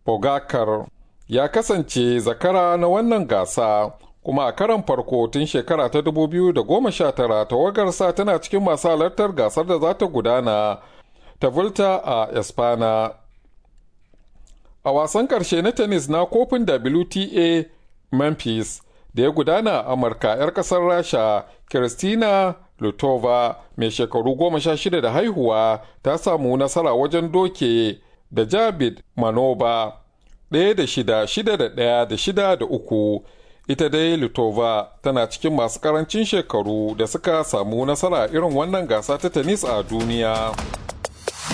Bogakar ya kasance zakara na wannan gasa kuma a karan farko tun shekara ta 2019 tawagarsa tana cikin masu halartar gasar da za ta gudana ta Volta a Espana. A wasan ƙarshe na tennis na kofin WTA Memphis da ya gudana a Amurka 'yar ƙasar Rasha, Kristina Lutova mai shekaru goma sha shida da haihuwa ta samu nasara wajen doke da Jabid Manoba ɗaya da shida, shida da ɗaya da shida da uku. Ita dai Lutova tana cikin masu ƙarancin shekaru da suka samu nasara irin wannan gasa ta tennis a duniya.